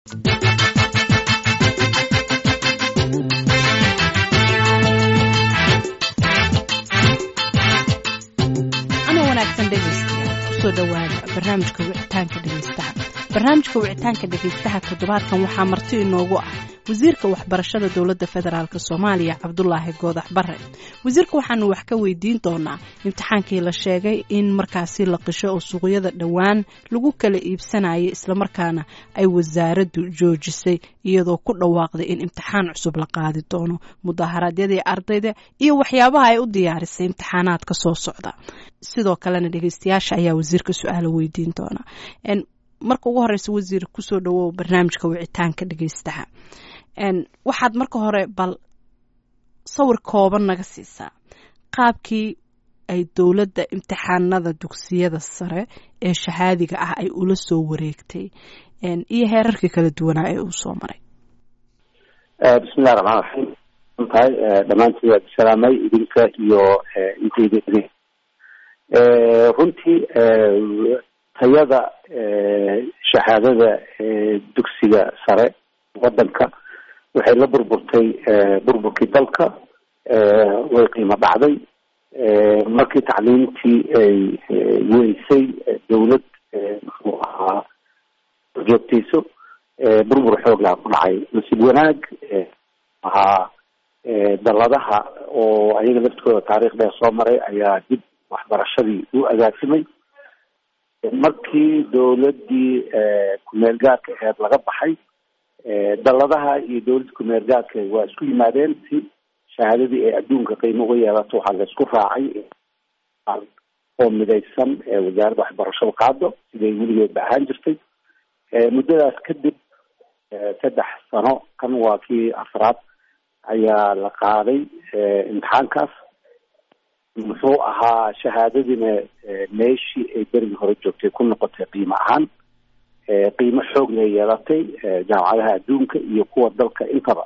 ana wanaagsan dhegaystayaal kusoo dhowaada barnaamijka wicitaanka dhegaystaha barnaamijka wicitaanka dhegaystaha toddobaadkan waxaa marti inoogu ah wasiirka waxbarashada dowladda federaalk soomaaliya cabdulaahi goodax bare wasiirka waxaanu wax ka weydiin doonaa imtixaankii la sheegay in markaasi la qisho oo suuqyada dhowaan lagu kala iibsanayay islamarkaana ay wasaaraddu joojisay iyadoo ku dhawaaqday in imtixaan cusub la qaadi doono mudaharaadyadii ardayda iyo waxyaabaha ay u diyaarisay imtixaanaadka soo socda sidoo kalena dhegeystayaasha ayaa wasiirka su-aalo weydiin doona marka ugu horeysa wasiir kusoo dhawow barnaamijka wicitaanka dhegeystaha waxaad marka hore bal sawir kooban naga siisaa qaabkii ay dowladda imtixaanada dugsiyada sare ee shahaadiga ah ay ula soo wareegtay iyo heerarkii kala duwanaa ee uu soo maray bismillahi raxmaan raxiim tahay dhammaantiin waad salaamay idinka iyo intayda runtii tayada shahaadada dugsiga sare wadanka waxay la burburtay burburkii dalka way qiimo dhacday markii tacliimtii ay weysay dawlad muxuu ahaa joogtayso burbur xooglaa ku dhacay nasiib wanaag ahaa daladaha oo ayaga laftooda taariikhdee soo maray ayaa dib waxbarashadii u agaasimay markii dawladii kumeel gaarka aheed laga baxay daladaha iyo dawladda kumeel gaarka waa isku yimaadeen si shahaadadii ay adduunka qiimo uga yeelato waxaa la isku raacay oo midaysan wasaaradda waxbarashada qaado siday weligeedba ahaan jirtay muddadaas kadib saddex sano kan waa kii afraad ayaa la qaaday imtixaankaas muxuu ahaa shahaadadiina meeshii ay berigii hore joogtay ku noqotay qiimo ahaan qiimo xoog lay yeelatay jaamacadaha adduunka iyo kuwa dalka intaba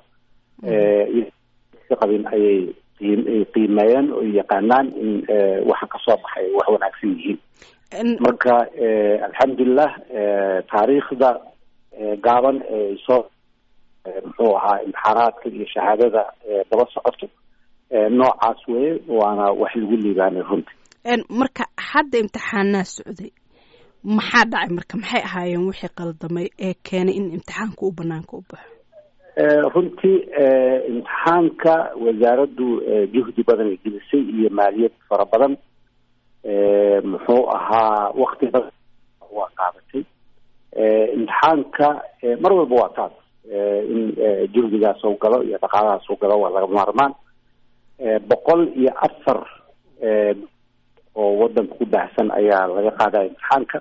qabin ayay ay qiimeeyeen oo yaqaanaan in waxa kasoo baxay wax wanaagsan yihiin marka alxamdulilah taariikhda gaaban ee soo muxuu ahaa imtixaanaadka iyo shahaadada daba socoto noocaas weye waana wax lagu liibaanay runtii marka hadda imtixaanaa socday maxaa dhacay marka maxay ahaayeen wixii qaldamay ee keenay in imtixaanka u banaanka u baxo runtii imtixaanka wasaaraddu juhdi badan ay gelisay iyo maaliyad fara badan muxuu ahaa wakti badan waa qaadatay imtixaanka mar walba waa taas in juhdigaas u galo iyo dhaqaalahaas u galo waa laga maarmaan boqol iyo afar oo wadanka ku baahsan ayaa laga qaadaya imtixaanka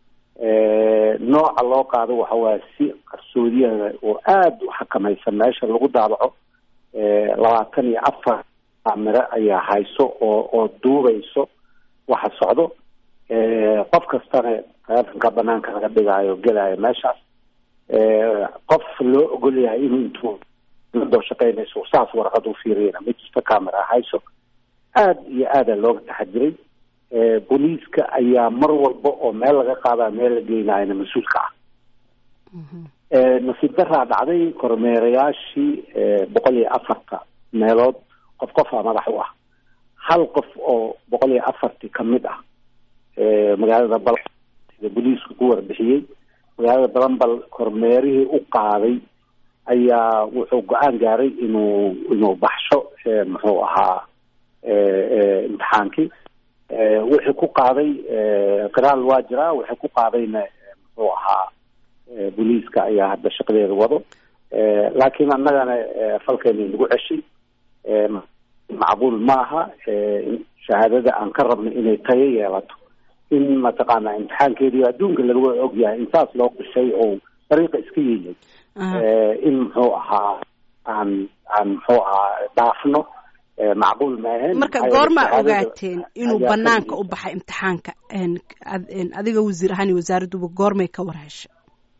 nooca loo qaado waxa waaya si qarsoodiyaha oo aada u xakamaysan meesha lagu daabaco labaatan iyo afar miro ayaa hayso oo oo duubayso waxa socdo qof kastana taleefonka banaanka laga dhigaayo gelaayo meeshaas qof loo ogol yahay inuu intuu doo shaqeynayso saas warqad u fiiriyana ma jirto camera hayso aada iyo aada looga taxadiray booliiska ayaa mar walba oo meel laga qaadaa meel la geynaayana mas-uulka ah nasiib daraa dhacday kormeerayaashii boqol iyo afarta meelood qof qofaa madax u ah hal qof oo boqol iyo afarti kamid ah magaalada bal sida booliisku ku warbixiyey magaalada balambal kormeerihii u qaaday ayaa wuxuu go-aan gaaray inuu inuu baxsho muxuu ahaa imtixaankii wixii ku qaaday qiraal waa jiraa wixii ku qaadayna muxuu ahaa booliiska ayaa hadda shaqadeeda wado laakiin annagana falkeena nagu ceshay macquul maaha shahaadada aan ka rabno inay tayo yeelato in mataqaana imtixaankeediio adduunka laga og yahay intaas loo qishay oo dariiqa iska yeeyay in muxuu ahaa aan aan muxuu ahaa dhaafno macquul maahayn marka goormaa ogaateen inuu banaanka u baxay imtixaanka adiga wasiir ahaan iyo wasaaradduba goormay ka war heshay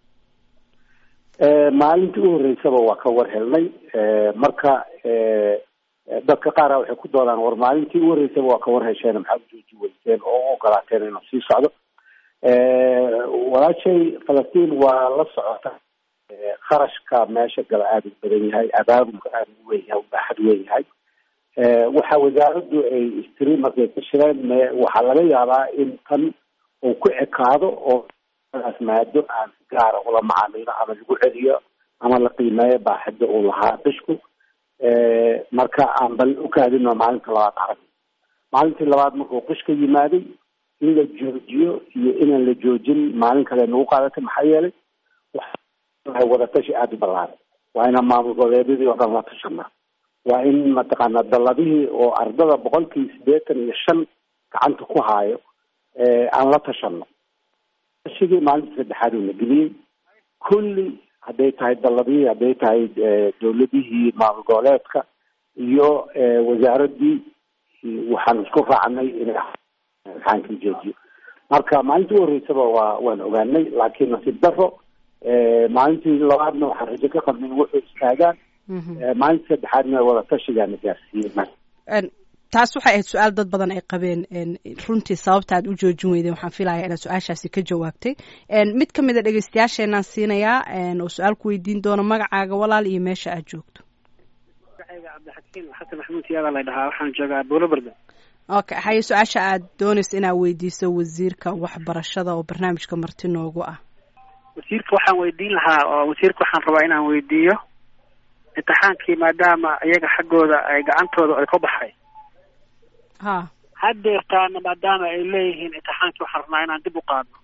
maalintii u horreysaba waa ka war helnay marka dadka qaara waxay ku doodaan war maalintii u horreysaba waa ka war hesheen maxaa ujooji weyseen oo u ogolaateen inuu sii socdo walaashay falastiin waa la socota kharashka meesha gala aada u badan yahay abaabulka aada u weyn yahay ubaaxad weyn yahay waxa wasaaraddu ay istiri markay ka shireen me waxaa laga yaabaa in tan uu ku ekaado oo daas maado aan si gaara ula macaamilo ama lagu celiyo ama la qiimeeyo baaxida uu lahaa bishku marka aan bal ukaadino maalinta labaad arag maalintii labaad markuu qishka yimaaday in la joojiyo iyo inaan la joojin maalin kale nagu qaadatay maxaa yeelay waxay wadatashi aada u ballaaran waa inaan maamul goboleedyadii oo dhan la tashana waa in mataqaana daladihii oo ardada boqolkii siddeetan iyo shan gacanta ku haayo aan la tashano tashigii maalinta saddexaad uu na geliyey kulli hadday tahay daladihii hadday tahay dawladihii maamul goboleedka iyo wasaaraddii waxaan isku raacnay inay imtixaankii joojiyo marka maalintii u horreysaba waa waan ogaanay laakiin nasiib daro maalintii labaadna waxaan rajo ka qabnay in wuxuu istaagaan maalintii saddexaadna wada tashigaana gaarsiiyey taas waxay ahayd su-aal dad badan ay qabeen runtii sababta aad u joojin weydeen waxaan filaya inaad su-aashaasi ka jawaabtay mid ka mid a dhegeystayaasheenaan siinayaa oo su-aal ku weydiin doona magacaaga walaal iyo meesha aad joogto magacayga cabdixakiim xasan maxamuud siyaada la dhahaa waxaan joogaa buulo barda okay haye su-aasha aad doonaysa inaad weydiiso wasiirka waxbarashada oo barnaamijka marti noogu ah wasiirka waxaan weydiin lahaa oo wasiirka waxaan rabaa inaan weydiiyo imtixaankii maadaama iyaga xaggooda ay gacantooda ay ka baxay ha haddeertaana maadaama ay leeyihiin imtixaankii waxaan rabnaa inaan dib u qaadno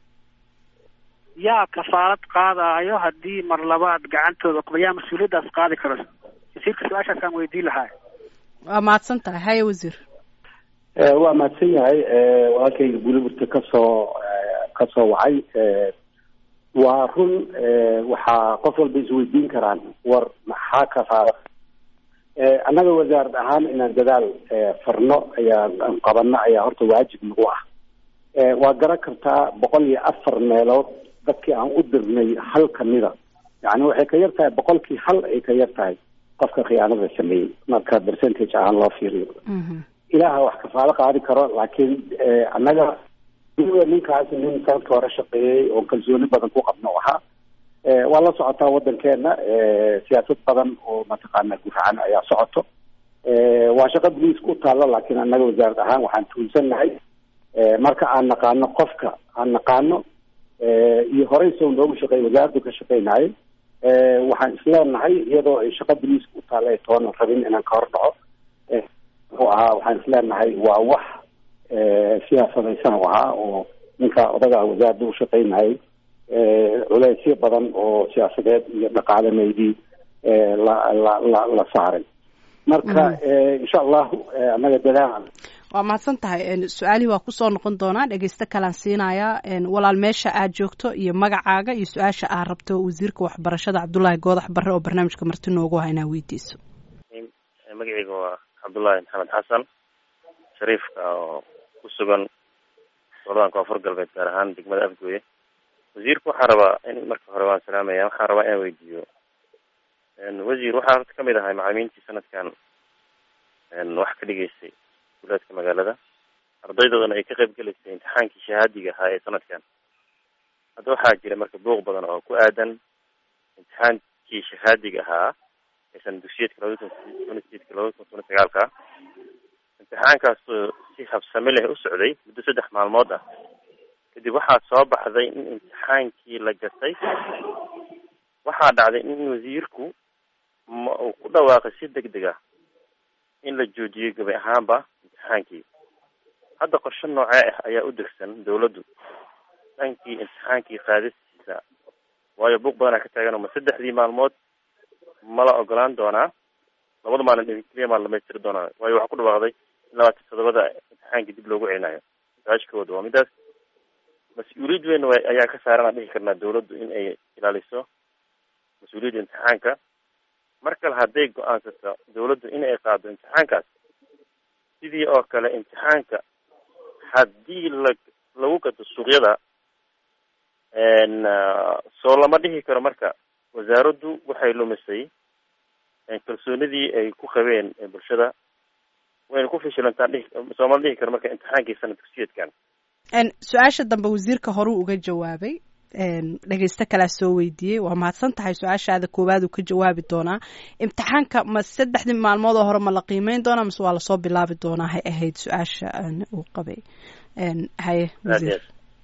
yaa kafaarad qaadaayo haddii mar labaad gacantooda kuba yaa mas-uuliyaddaas qaadi karo wasiirka su-aashaasaan weydiin lahaa waa mahadsan tahay haye wasiir waa mahadsan yahay walaalkayga buliburta kasoo kasoo wacay waa run waxaa qof walba isweydiin karaan war maxaa kafaara annaga wasaarad ahaan inaan dadaal farno ayaa qabano ayaa horta waajib nagu ah waa garan kartaa boqol iyo afar meelood dadkii aan u dirnay hal kamida yani waxay ka yar tahay boqolkii hal ay ka yar tahay qofka khiyaanada sameeyey marka percentage ahaan loo fiiriyo ilaaha wax kafaalo qaadi karo laakiin annaga ninkaas nin sanadka hore shaqeeyey oo kalsooni badan ku qabno ahaa waa la socotaa wadankeena siyaasad badan oo mataqaana guracan ayaa socoto waa shaqo boliiska u taalo laakiin annaga wasaarad ahaan waxaan tuunsannahay marka aan naqaano qofka aan naqaano iyo horey sow noogu shaqeey wasaaraddu ka shaqeynayay waxaan isleenahay iyadoo ay shaqo boliiska u taalo ay toonan rabin inaan ka hor dhaco muxuu ahaa waxaan isleenahay waa wax siyaasadaysan u ahaa oo ninka odaga wasaaradda u shaqeynayay culeysyo badan oo siyaasadeed iyo dhaqaalameydii la la la la saaray marka insha allahu annaga dadaal waa mahadsan tahay su-aalihii waa kusoo noqon doonaa dhegeysto kalaan siinayaa walaal meesha aad joogto iyo magacaaga iyo su-aasha aad rabto wasiirka waxbarashada cabdullaahi goodax barre oo barnaamijka marti noogu ah inaa weydiiso magacayga waa cabdullaahi maxamed xasan shariifka oo ku sugan goladan koonfur galbeed gaar ahaan degmada afgooye wasiirka waxaa rabaa in marka hore waan salaamaya waxaan rabaa inaan weydiiyo wasiir waxaa horta kamid ahay macalimiintii sanadkan wax ka dhigeysay guulaadka magaalada ardaydoodana ay ka qayb gelaysay imtixaankii shahaadiga ahaa ee sanadkan hadda waxaa jira marka buuq badan oo ku aadan imtixaankii shahaadiga ahaa aysan dugsiyadka labada kun tona sideedka labada kun tona sagaalka imtixaankaasoo si habsami leh u socday muddo saddex maalmood ah kadib waxaa soo baxday in imtixaankii la gatay waxaa dhacday in wasiirku ma uu ku dhawaaqay si deg deg ah in la joojiyey gabi ahaanba imtixaankii hadda qorshe noocee ah ayaa u degsan dawladdu dhankii imtixaankii qaadistiisa waayo buuq badanaa ka taagan ma saddexdii maalmood ma la ogolaan doonaa labada maalin keliya maa dhamaystiri doonaa waayo waxaa ku dhawaaqday in labaatan todobada imtixaankii dib loogu celinayo su-aashkooda waa midaas mas-uuliyad weyn ayaa ka saaran aan dhihi karnaa dawladdu in ay ilaaliso mas-uuliyadda imtixaanka mar kale hadday go-aansato dawladdu in ay qaado imtixaankaas sidii oo kale imtixaanka haddii la lagu gato suuqyada soo lama dhihi karo marka wasaaraddu waxay lumisay kalsoonidii ay ku qabeen bulshada wayna ku fishilantaa dhihi soomala dhihi karo marka imtixaankii sanad dugsiyeedkan su-aasha dambe wasiirka horuu uga jawaabay dhegeysto kalaa soo weydiiyey waa mahadsan tahay su-aashaada koowaad uu ka jawaabi doonaa imtixaanka ma saddexdii maalmood oo hore ma la qiimeyn doonaa mase waa lasoo bilaabi doonaa hay ahayd su-aasha uu qabay haye wasiir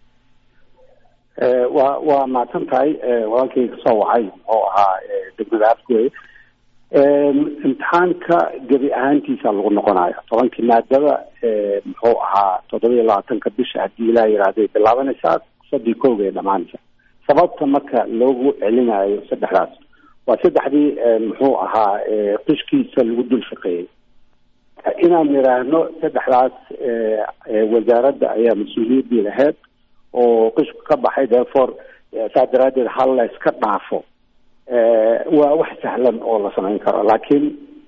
waa waa mahadsan tahay walaalkay kasoo wacay muxuu ahaa degmada afgooye imtixaanka gebi ahaantiisa lagu noqonayo tobankii maadada muxuu ahaa toddoba iyo labaatanka bisha haddii ilaah yihahday bilaabanaysaa sadii kooga ee dhamaanaysa sababta marka loogu celinayo saddexdaas waa saddexdii muxuu ahaa qishkiisa lagu dul shaqeeyey inaan nidhaahno saddexdaas wasaaradda ayaa mas-uuliyaddii lahayd oo qishku ka baxay therefore saa daraadeed hal la iska dhaafo waa wax sahlan oo la samayn karo laakiin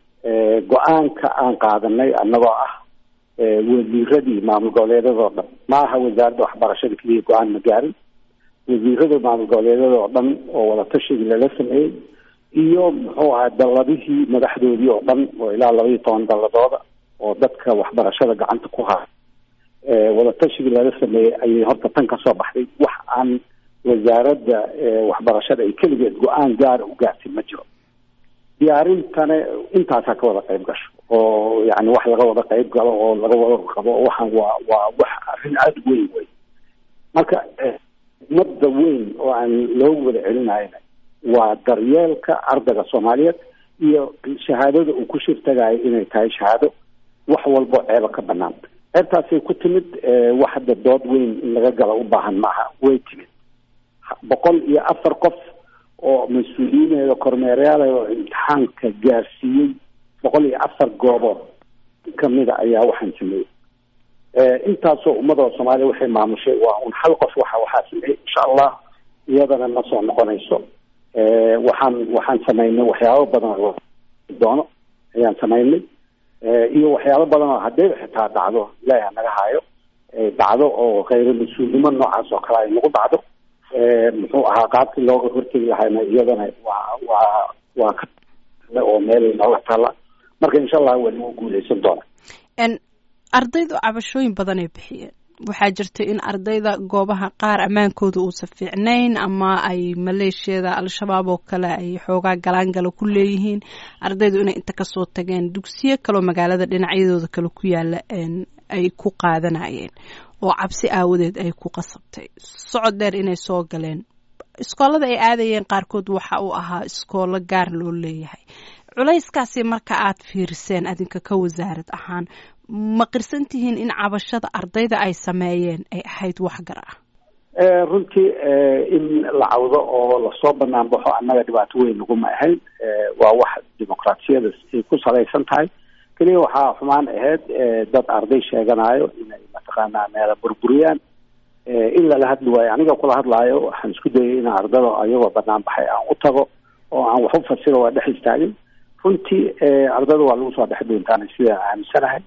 go-aanka aan qaadanay annagoo ah wasiiradii maamul goboleedyadoo dhan ma aha wasaaradda waxbarashada keliya go-aan ma gaarin wasiirada maamul goboleedyadoo dhan oo wadatashiga lala sameeyey iyo muxuu ahaa dalladihii madaxdoodii oo dhan oo ilaa laba iyo toban dalladooda oo dadka waxbarashada gacanta ku haya wadatashiga lala sameeyey ayay horta tan kasoo baxday wax aan wasaaradda waxbarashada ay keligeed go-aan gaara u gaartay ma jiro diyaarintana intaasaa ka wada qayb gasho oo yani wax laga wada qayb galo oo laga wada qabo waxaan waa waa wax arrin aada weyn wey marka madda weyn oo aan loogu wada celinayna waa daryeelka ardayga soomaaliyeed iyo shahaadada uu ku shirtagayo inay tahay shahaado wax walbo ceeba ka banaan ceebtaasay ku timid wax hadda dood weyn in laga galo u baahan maaha way timid boqol iyo afar qof oo mas-uuliyiineeda kormeerayaal oo imtixaanka gaarsiiyey boqol iyo afar goobood kamida ayaa waxaan sameeyey intaasoo ummadda soomaaliya waxay maamushay waa un hal qof waxa waxaa sameeyey insha allah iyadana ma soo noqonayso waxaan waxaan samaynay waxyaabo badan oo doono ayaan samaynay iyo waxyaabo badan oo haddayba xitaa dhacdo ilaahi ha naga haayo dhacdo oo khayra mas-uulnimo noocaas oo kale ay nagu dhacdo muxuu ahaa qaabkii looga hortegi lahayna iyadana waa waa waa ka oo meel nooga taalla marka insha allah waa lagu guuleysan doona ardaydu cabashooyin badan ay bixiyeen waxaa jirta in ardayda goobaha qaar ammaankooda uusan fiicnayn ama ay maleeshiyada al-shabaab oo kale ay xoogaa galaangala ku leeyihiin ardaydu inay inta kasoo tageen dugsiyo kaloo magaalada dhinacyadooda kale ku yaala ay ku qaadanayeen oo cabsi aawadeed ay ku qasabtay socod dheer inay soo galeen iskoolada ay aadayeen qaarkood waxa uu ahaa iskoolo gaar loo leeyahay culayskaasi marka aad fiiriseen adinka ka wasaarad ahaan ma qirsan tihiin in cabashada ardayda ay sameeyeen ay ahayd wax gar ah runtii in la cawdo oo lasoo banaan baxo annaga dhibaato weyn naguma ahayn waa wax dimuqraatiyada ay ku salaysan tahay keliya waxaa xumaan ahayd dad arday sheeganayo inay mataqaanaa meela burburiyaan in lala hadli waayo aniga kula hadlaayo waxaan isku dayay in ardada ayagoo banaan baxay aan u tago oo aan wax u fasiro waa dhex istaagin runtii ardada waa lagu soo dhex doontaana sidaan aaminsanahay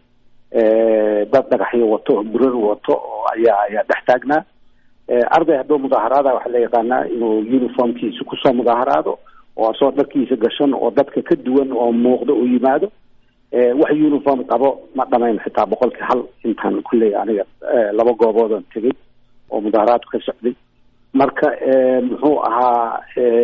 dad dhagaxyo wato oo burar wato oo ayaa ayaa dhex taagnaa arday hadduu mudaaharaada waxaa la yaqaanaa inuu uniformkiisa kusoo mudaaharaado oo asoo dharkiisa gashan oo dadka ka duwan oo muuqda uu yimaado wax uniform qabo ma dhamayn xitaa boqolkii hal intaan kulley aniga laba gooboodan tegay oo mudaaharaadku ka socday marka muxuu ahaa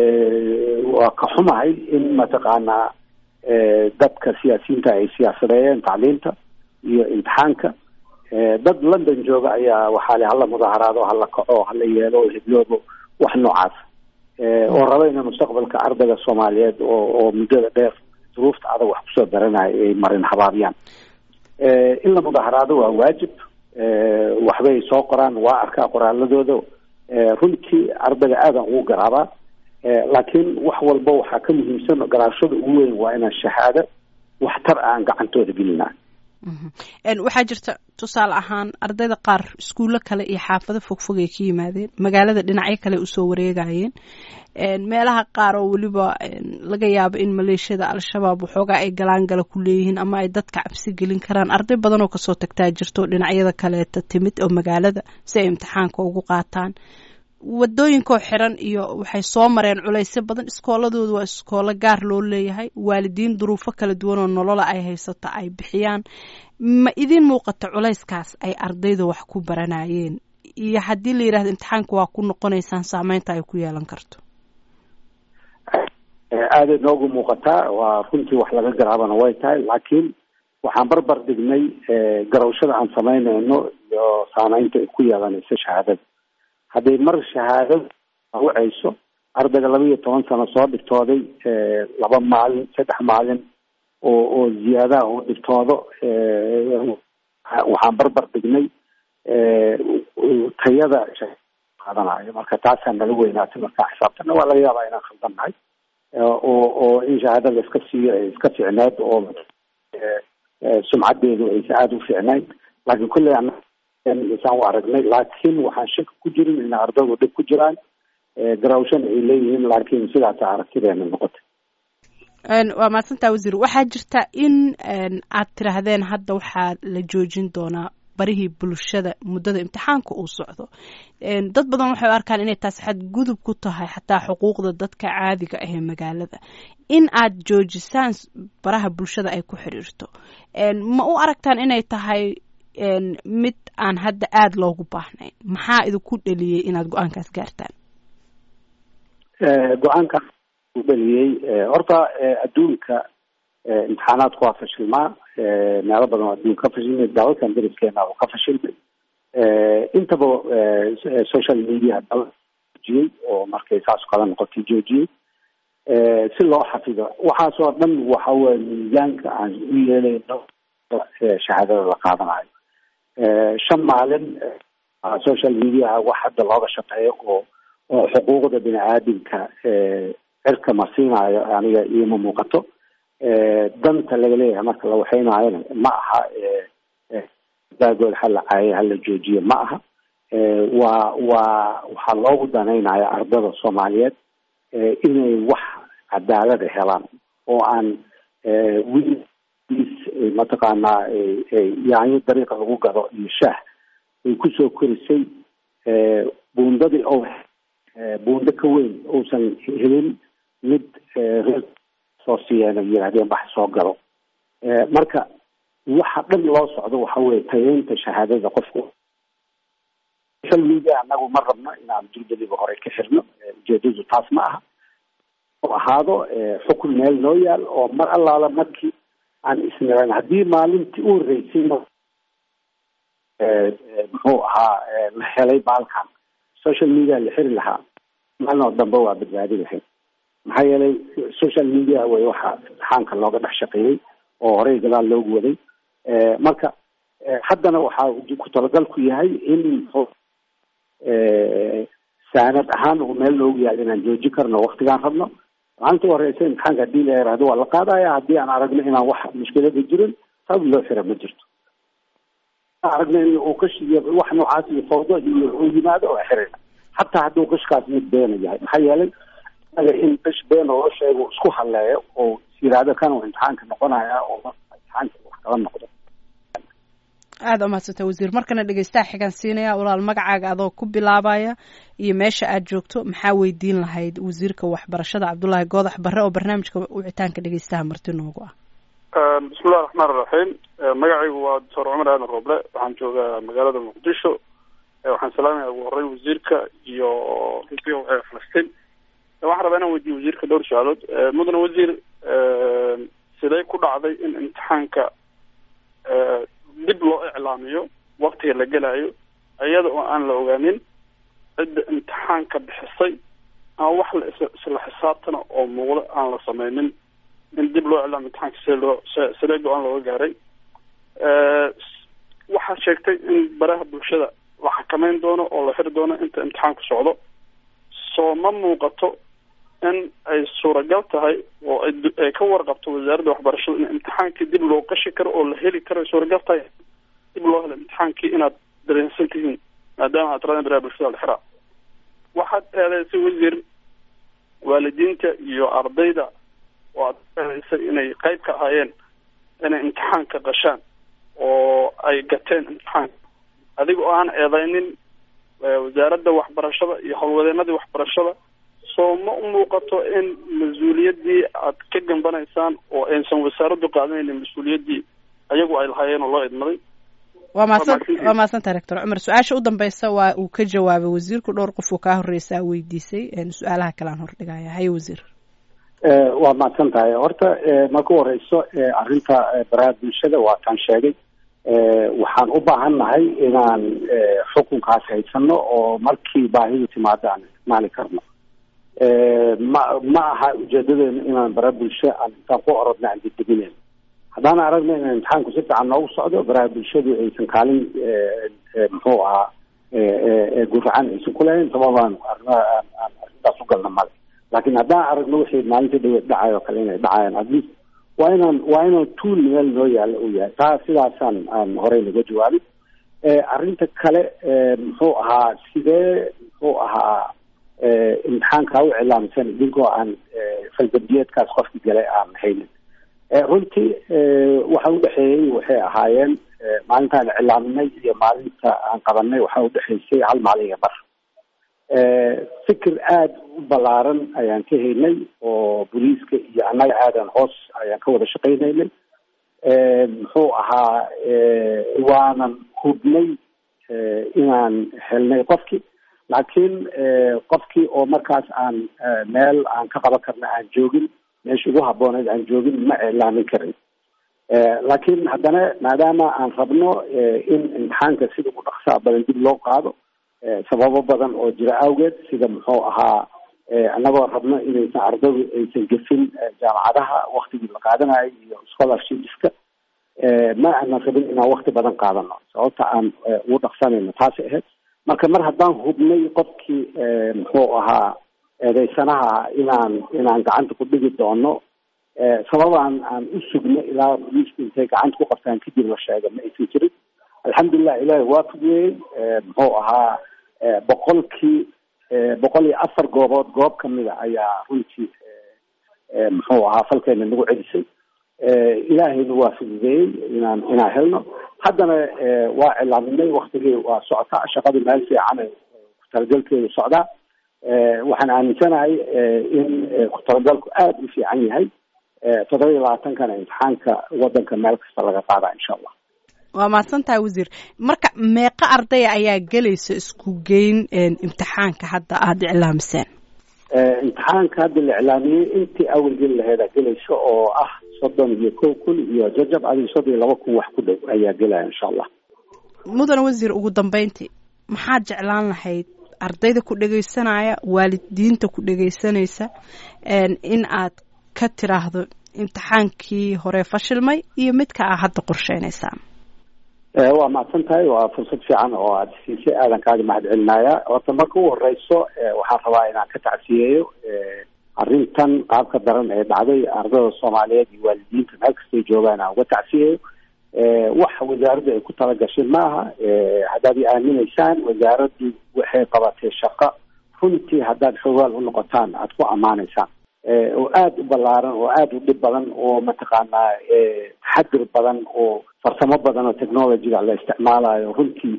waa ka xumahay in mataqaanaa dadka siyaasiyiinta ay siyaasadeeyeen tacliinta iyo imtixaanka dad london jooga ayaa waxaa le hala mudaaharaado hala kaco hala yeelo hibloobo wax noocaas oo raba ina mustaqbalka ardayga soomaaliyeed oo oo muddada dheer duruufta adag wax kusoo daranayo ay marin habaabiyaan in la mudaaharaado waa waajib waxbay soo qoraan waa arkaa qoraaladooda runtii ardayga aadan ugu garaabaa laakiin wax walba waxaa ka muhiimsan garaashada ugu weyn waa inaan shahaado waxtar aan gacantooda gelina waxaa jirta tusaale ahaan ardayda qaar iskuullo kale iyo xaafado fogfog ay ka yimaadeen magaalada dhinacyo kale usoo wareegayeen meelaha qaar oo weliba laga yaabo in maleeshiyada al-shabaab waxoogaa ay galaangala ku leeyihiin ama ay dadka cabsi gelin karaan arday badan oo kasoo tagtaa jirto dhinacyada kaleeta timid oo magaalada si ay imtixaanka ugu qaataan wadooyinkoo xiran iyo waxay soo mareen culaysyo badan iskooladooda waa iskoolo gaar loo leeyahay waalidiin duruufo kala duwan oo nolola ay haysata ay bixiyaan ma idin muuqata culayskaas ay ardayda wax ku baranayeen iyo haddii la yidhahdo imtixaanka waa ku noqonaysaan saameynta ay ku yeelan karto aaday noogu muuqataa waa runtii wax laga garaabana way tahay laakiin waxaan barbar dhignay garawshada aan samaynayno iyo saameynta ay ku yeelanayso shahaadada hadday mar shahaadada wacayso ardayga laba iyo toban sano soo dhigtooday laba maalin saddex maalin oo oo ziyaadaha uu dhigtoodo waxaan barbar dhignay tayada qaadanayo marka taasaa nala weynaatay markaa xisaabtana waa laga yaabaa inaan khaldannahay oo oo in shahaadada iska siiyo ay iska ficneed oo sumcadeedu aysa aada u ficnayn laakiin kulley isaan u aragnay laakiin waxaan shaki ku jirin in ardaygu dhib ku jiraan garawshan ay leeyihiin laakiin sidaasa aragtideena noqotay waa mahadsantaa wasiir waxaa jirta in aad tiraahdeen hadda waxaa la joojin doonaa barihii bulshada muddada imtixaanka uu socdo dad badan waxay u arkaan inay taasi xadgudub ku tahay xataa xuquuqda dadka caadiga ah ee magaalada in aad joojisaan baraha bulshada ay ku xiriirto ma u aragtaan inay tahay mid aan hadda aada loogu baahnayn maxaa idinku dheliyey inaad go-aankaas gaartaan go-aankaas u dheliyey horta adduunka imtixaanaadku waa fashilmaa meelo badan oo adduunka ka fashilmay dalalkan dariskeena oo ka fashilmay intaba social media joojiyey oo markay saas kala noqotay joojiyey si loo xafido waxaasoo dhan waxa weye miisaanka aan u yeelayno shahaadada la qaadanayo shan maalin social mediaha wax hadda looga shaqeeyo oo oo xuquuqda bini aadamka cirka marsiinayo aniga ioma muuqato danta laga leeyahay marka la waxeynaayona ma aha daagood hala caaye hala joojiyo ma aha waa waa waxaa loogu danaynaya ardada soomaaliyeed inay wax cadaalada helaan oo aan wiil mataqaanaa yaanyo dariiqa lagu gado iyo shaah ay kusoo korisay buundadii oo buundo ka weyn uusan helin mid soo siiyeen yidhahdeen bax soo galo marka waxa dhan loo socdo waxa weye tayeynta shahaadada qofku social media anagu ma rabno inaan durbadiba hore ka xirno ujeedadu taas ma aha oo ahaado xukun meel noo yaal oo mar allaala markii aan isniran haddii maalintii u horeysay muxuu ahaa la helay baalkan social media la xiri lahaa maalin oo dambe waa badbaadi lahayd maxaa yeelay social media way waxa imtixaanka looga dhex shaqeeyey oo horey gadaal loogu waday marka haddana waxaa ku talagalku yahay in saanad ahaan uu meel loogu yaal inaan jooji karno waktigaan rabno maalinta u horeysa imtixaanka hadii la yaraahdo waa la qaadaya haddii aan aragno inaan wax mushkilada jirin sabab loo xira ma jirto aragno in uu qash iyo wax noocaas iyo fawdo iyo uu yimaado oo xirina hataa hadduu qashkaas mid beena yahay maxaa yeelay in qish been oo sheego isku halleeyo oo yiraahdo kan uu imtixaanka noqonaya oo imtixaanka wax kala noqdo aada umahadsanta wasiir markana dhegeystaha xigaan siinaya walaal magacaaga adoo ku bilaabaya iyo meesha aad joogto maxaa weydiin lahayd wasiirka waxbarashada cabdullaahi goodax barre oo barnaamijka wicitaanka dhegeystaha marti noogu ah bismillahi raxmaan iraxiim magacaygu waa doctor cumar aadan rooble waxaan joogaa magaalada muqdisho waxaan salaamaya ugu horey wasiirka iyo runtii waxay falastiin waxaan rabaa inaan weydiiyo wasiirka dhowr su-aalood mudane wasiir sidee ku dhacday in imtixaanka dib loo iclaamiyo waktiga la gelayo iyada oo aan la ogaanin cidda imtixaanka bixisay ama wax la isla xisaabtana oo muuqda aan la sameynin in dib loo iclaamiyo imtixaanka sidee loo sidee go-aan looga gaaray waxaa sheegtay in baraha bulshada la xakameyn doono oo la xiri doono inta imtixaanku socdo soo ma muuqato in ay suuragal tahay oo ay ka warqabto wasaaradda waxbarashada in imtixaankii dib loo qashi karo oo la heli karo ay suuragal tahay dib loo helo imtixaankii inaad dareensan tihiin maadaama aad raadin baraha bulshada la xiraa waxaad eedeysay wasiir waalidiinta iyo ardayda oo aad eedeysay inay qayb ka ahaayeen inay imtixaanka qashaan oo ay gateen imtixaanka adiga oo aan eedeynin wasaaradda waxbarashada iyo howlwadeenadii waxbarashada soo ma u muuqato in mas-uuliyaddii aad ka gambanaysaan oo aysan wasaaraddu qaadanaynin mas-uuliyaddii ayagu ay lahaayeen oo loo idmaday waa mahadsan waa mahadsantaha rector cumar su-aasha u dambeysa waa uu ka jawaabay wasiirku dhowr qof oo kaa horreysaa weydiisay su-aalaha kale aan hordhigaya haye wasiir waa mahadsan tahay horta marka u horeyso arrinta baraha bulshada waa taan sheegay waxaan u baahan nahay inaan xukunkaas haysano oo markii baahidu timaado aan isticmaali karno ma ma aha ujeedadeenu inaan bara bulsho aan intaan ku orodna aan degdeginayno haddaan aragno in imtixaanku si fiican noogu socdo baraha bulshadu aysan kaalin muxuu ahaa guracan aysan ku lahayn sababaan arrimaha aan arrintaas u galna male laakiin haddaan aragno wixii maalinta dhaweed dhacay oo kale inay dhacayaan atleast waa inaan waa inaan tuul meel noo yaalla uu yahay taa sidaasaan aan horey naga jawaabin arrinta kale muxuu ahaa sidee muxuu ahaa imtixaankaa u cilaamsan idinkoo aan faldambiyeedkaas qofki galay aan haynin runtii waxa udhexeeyey waxay ahaayeen maalintaan cilaaminay iyo maalinta aan qabanay waxaa udhexeysay hal maalin iyo bar fikir aada u ballaaran ayaan ka helnay oo booliiska iyo annaga aadan hoos ayaan ka wada shaqaynaynay muxuu ahaa waanan hubnay inaan helnay qofkii laakiin qofkii oo markaas aan meel aan ka qaban karna aan joogin meesha ugu habooneed aan joogin ma iclaamin karin laakiin haddana maadaama aan rabno in imtixaanka sida ugu dhaqsaa badan dib loo qaado sababo badan oo jira awgeed sida muxuu ahaa annagoo rabno inaysan ardaydu aysan gefin jaamacadaha waktigii la qaadanayo iyo scholarshipska ma aanan rabin inaan wakti badan qaadano sababta aan ugu dhaqsanayno taasi ahayd marka mar haddaan hubnay qofkii muxuu ahaa eedeysanaha inaan inaan gacanta ku dhigi doono sababaan aan u sugno ilaa booliisku intay gacanta ku qabtaan kadib la sheega ma aysan jirin alxamdulilah ilaahi waa fudiyey muxuu ahaa boqolkii boqol iyo afar goobood goob kamida ayaa runtii muxuu ahaa falkeena nagu celisay ilaahayna waa fududeeyey inaan inaan helno haddana waa cilaaminay waktigii waa socotaa shaqada meel fiican ku-talagalkeedu socdaa waxaan aaminsanahay in ku-talagalku aada u fiican yahay toddoba iyo labaatankana imtixaanka wadanka meel kasta laga qaadaa insha allah waa mahadsan tahay wasiir marka meeqa ardaya ayaa gelaysa isku geyn imtixaanka hadda aada iclaamiseen imtixaanka hadda la iclaamiyey intii awal geli laheedaa gelaysa oo ah soddon iyo kow kun iyo jajab adiga soddon iyo laba kun wax ku dhow ayaa gelaya insha allah mudane wasiir ugu dambeyntii maxaad jeclaan lahayd ardayda ku dhegaysanaya waalidiinta ku dhegaysanaysa in aad ka tiraahdo imtixaankii hore fashilmay iyo midka aa hadda qorsheynaysaan waa mahadsan tahay waa fursad fiican oo aada siisay aadan kaaga mahad celinaya horta marka u horeyso waxaan rabaa inaan ka tacsiyeeyo arrintan qaabka daran ee dhacday ardayda soomaaliyeed iyo waalidiinta meel kastay joogaan aan uga tacsiyeeyo wax wasaaraddu ay ku talagashay maaha haddaad i aaminaysaan wasaaraddu waxay qabatay shaqo runtii haddaad xoogaal u noqotaan aada ku ammaanaysaan oo aada u ballaaran oo aada u dhib badan oo mataqaanaa taxadir badan oo farsamo badan oo technologyga la isticmaalayo runtii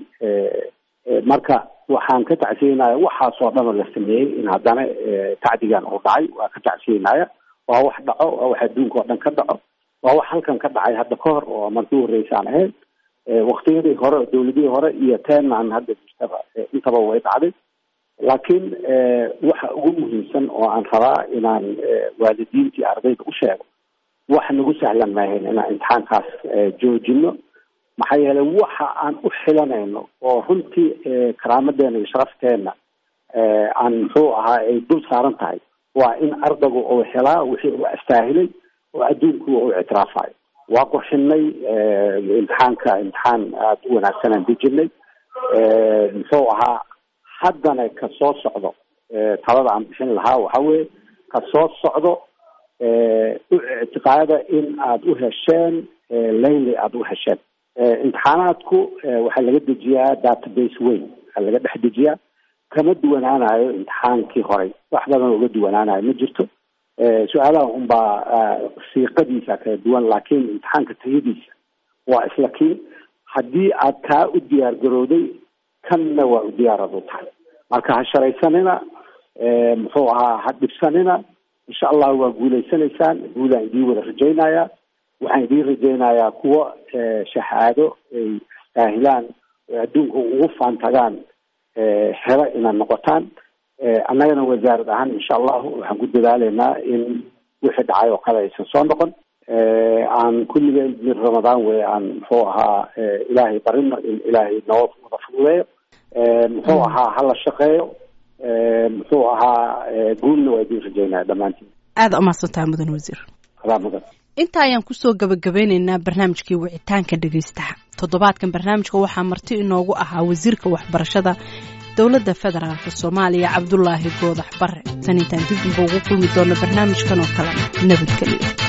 marka waxaan ka tacsiyeynaya waxaasoo dhan oo la sameeyey in haddana tacdigan uu dhacay waa ka tacsiyeynaya waa wax dhaco waa wax adduunka oo dhan ka dhaco waa wax halkan ka dhacay hadda ka hor oo markii uhoreysaan ahayd waktiyadii hore dawladihii hore iyo teenan hadda jirtaba intaba way dhacday laakiin waxa ugu muhiimsan oo aan rabaa inaan waalidiintii ardayda u sheego wax nagu sahlan maahayn inaan imtixaankaas joojino maxaa yeelay waxa aan u xilanayno oo runtii karaamadeena iyo sharafteena aan muxuu ahaa ay dul saaran tahay waa in ardaygu uu helaa wixii uu astaahilay oo adduunku uu ictiraafayo waa qurxinay imtixaanka imtixaan aada u wanaagsanaan dejinay muxuu ahaa haddana ka soo socdo talada aan bixin lahaa waxa weye ka soo socdo u ictiqaada in aada u hesheen layli aada u hesheen imtixaanaadku waxaa laga dejiyaa database weyn waxaa laga dhex dejiyaa kama duwanaanayo imtixaankii horey wax badan uga duwanaanayo ma jirto su-aalaha unbaa siiqadiisa kala duwan laakiin imtixaanka tayadiisa waa isla kii haddii aad kaa u diyaar garowday kanna waa u diyaarad u tahay marka ha sharaysanina muxuu ahaa ha dhibsanina insha allah waa guulaysanaysaan guulaan idiin wada rajaynaya waxaan idiin rajaynayaa kuwa shahaado ay daahilaan oy adduunka ugu faantagaan helo inaad noqotaan annagana wasaarad ahaan insha allahu waxaan ku dadaaleynaa in wixii dhacay oo kale aysan soo noqon aan kulligeen mid ramadaan wey aan muxuu ahaa ilaahay barino in ilaahay noo wada fududeeyo muxuu ahaa hala shaqeeyo muxuu ahaa guulna waa idiin rajeynaya dhammaantiin aada umahadsantaha mudan wasiir adaa mudan inta ayaan kusoo gabagabeyneynaa barnaamijkii wicitaanka dhegeystaha toddobaadkan barnaamijka waxaa marti inoogu ahaa wasiirka waxbarashada dowladda federaalk soomaaliya cabdulaahi goodax bare tan intaan dib unba ugu kulmi doono barnaamijkan oo kalena nabadgelyo